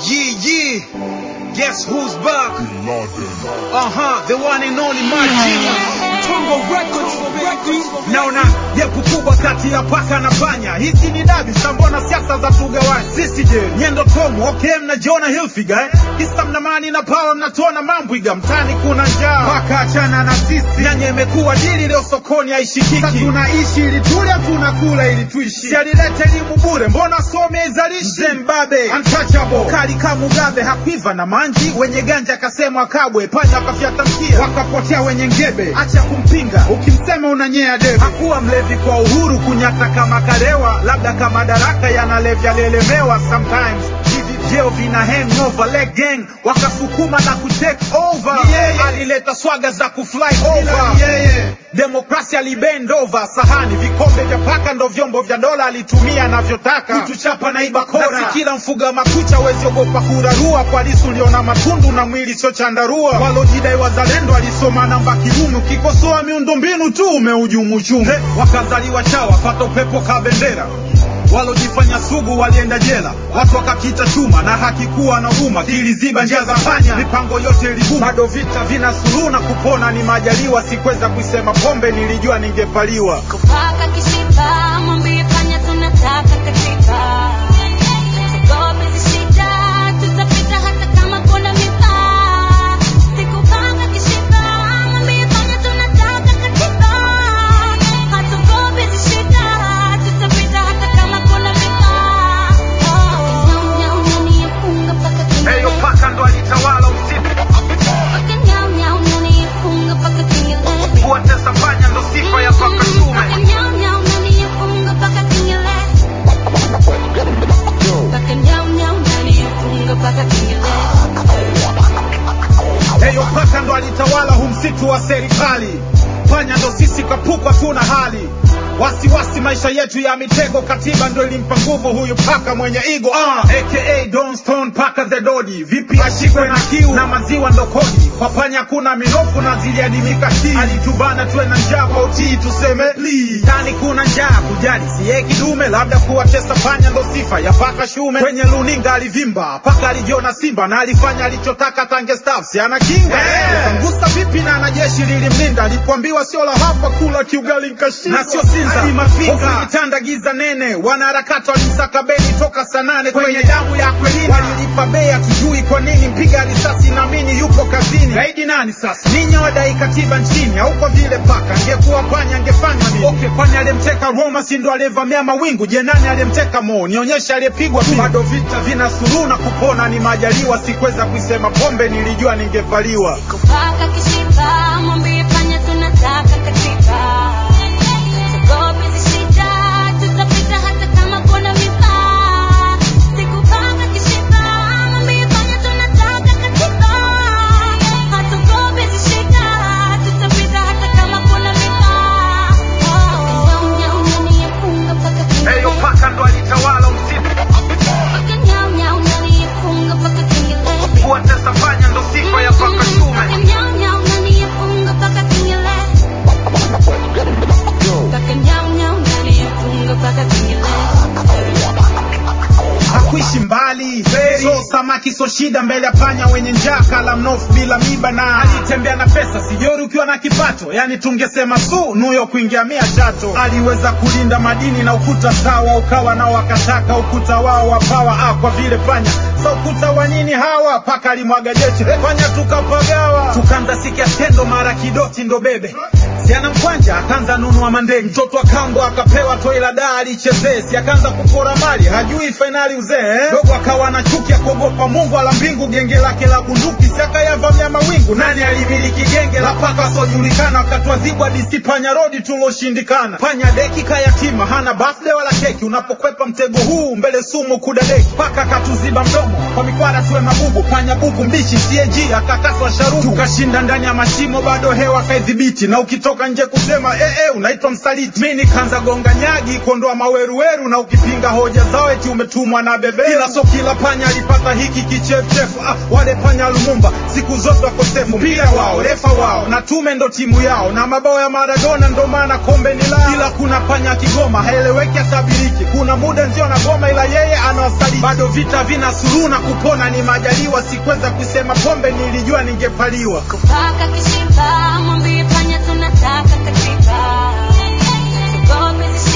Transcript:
Yeah, yeah. Guess who's back? Uh huh, the one and only my genius. Tongo Records, baby. Naona jepu kubwa kati ya paka na panya. Hizi ni dabi, sambona siasa za tugawanya. Sisi je, nyendo tomu, okay, mnajiona Hilfiger eh? Kisa mnamani na pao mnatuona mambwiga. Mtani kuna njaa, paka achana na sisi. Nyanya imekuwa dili leo sokoni haishikiki. Sasa tunaishi ili tule, tunakula ili tuishi. Si alileta elimu bure, mbona some izalishi? Mzee Mbabe, untouchable, kali kama Mugabe, hakuiva na manji. Wenye ganja akasemwa kabwe, panya wakafyata mkia, wakapotea wenye ngebe. Acha kumpinga, ukimsema unanyea debe. Hakuwa mlevi kwa uhuru, kunyata kama karewa, labda kama daraka yanalevya lelemewa sometimes hivi vyeo vina hangover leg gang wakasukuma na kutake over alileta swaga za kufly over demokrasia libend over sahani vikombe vya paka ndo vyombo vya dola alitumia anavyotaka kutuchapa na iba kora na si kila mfuga makucha wezi ogopa kurarua kwa lisu liona matundu na mwili sio chandarua walojidai wazalendo alisoma namba kiume ukikosoa miundombinu tu umeujumu chumu wakazaliwa chawa pata upepo ka bendera walojifanya sugu walienda jela, watu wakakita chuma na haki kuwa na huma, kiliziba njia za panya, mipango yote ilibuma. Bado vita vina suluhu na kupona ni majaliwa, sikuweza kuisema pombe, nilijua ningepaliwa. Kupaka kishipa, mwambie panya tunataka katika. Tugope zishita, tutapita hata kama kuna mipaa. Sikupaka kishipa, mwambie panya tunataka katika. Hatugope zishita, tutapita hata kama kuna mipaa. Oh, nyau, nyau, unanifunga mpaka Heyo kengele. paka ndo alitawala usiku, Mpaka nyau, nyau, unanifunga mpaka kengele. kuwatesa panya ndo sifa ya paka shume. Mpaka nyau, nyau, unanifunga mpaka kengele. Mpaka nyau, nyau, unanifunga mpaka kengele. Heyo paka ndo alitawala hu msitu wa serikali, panya ndo sisi kapukwa tuna hali wasiwasi maisha yetu ya mitego, katiba ndo ilimpa nguvu huyu paka mwenye igo uh, aka Don Stone paka the Dodi. Vipi ashikwe na kiu na maziwa ndo kodi, kwa panya kuna minofu na ziliadimika ki alitubana tuwe na njaa kwa utii, tuseme please. Ndani kuna njaa kujali siye kidume, labda kuwatesa panya ndo sifa ya paka shume. Kwenye luninga alivimba paka alijiona simba na alifanya alichotaka tange staff, si ana kinga Kangusa vipi na na jeshi lilimlinda, alipoambiwa sio la hapa kula kiugali nkashinda na sio sinza Hofu kitanda giza nene, wanaharakati walimsaka beni toka saa nane kwenye damu ya Akwilina, walilipa bei hatujui kwa nini, mpiga risasi naamini yupo kazini. Gaidi nani sasa? Ninyi wadai katiba nchini, au kwa vile paka angekuwa panya angefanya nini? Okay, panya aliyemteka Roma si ndo aliyevamia mawingu? Je, nani aliyemteka Mo? Nionyeshe aliyepigwa tu. Bado vita vina suluhu na kupona ni majaliwa, sikuweza kuisema pombe, nilijua ningevaliwa. Kupaka kishipa, mwambie panya tunataka katika. Tugope zishita, tutapita hata kama kuna mipaa. Sikupaka kishipa, mwambie panya tunataka katika. Hatugope zishita, tutapita hata kama kuna mipaa. Oh, nyau, nyau, unanifunga mpaka Heyo kengele. paka ndo alitawala usiku, Mpaka nyau, nyau, unanifunga mpaka kengele. kuwatesa panya ndo sifa ya paka shume. Mpaka nyau, nyau, unanifunga mpaka kengele. Mpaka nyau, nyau, unanifunga mpaka kengele. hakuishi mbali so samaki so shida mbele ya panya wenye njaa kala mnofu bila miba na alitembea na pesa sijori ukiwa na kipato yani tungesema su nuyo kuingia mia chato aliweza kulinda madini na ukuta sawa ukawa nao wakataka ukuta wao wapawa ah, kwa vile panya sa ukuta wa nini hawa paka alimwaga jeshi panya tukapagawa tukaanza sikia tendo mara kidoti ndo bebe siana mkwanja akaanza nunua mandenge mtoto akambo akapewa toi la daa alichezee si akaanza kupora mali hajui fainali uzee eh? dogo akawa na chuki ya kuogopa mungu ala mbingu genge lake la bunduki si akayavamia mawingu nani alimiliki genge la paka wasiojulikana wakatwazibwa disi panya rodi tuloshindikana panya deki kayatima hana birthday wala keki unapokwepa mtego huu mbele sumu kudadeki paka katuziba mdomo kwa mikwara tuwe mabubu panya bubu mbishi CAG akakaswa sharubu tukashinda ndani ya mashimo bado hewa kaidhibiti na ukitoka nje kusema eh, eh, unaitwa msaliti mi nikaanza gonga nyagi kuondoa maweruweru na ukipinga hoja zao eti umetumwa na bebe ila so kila panya alipata hiki kichefuchefu ah, wale panya lumumba siku zote wakosefu mpira wao refa wao na tume ndo timu yao na mabao ya maradona ndo maana kombe ni lao ila kuna panya kigoma haeleweki atabiriki kuna muda nzio na goma ila yeye anawasaliti bado vita vina suluhu na kupona ni majaliwa sikweza kusema pombe nilijua ningepaliwa Kupaka kishiba, mwambie panya tunataka katiba. Tugope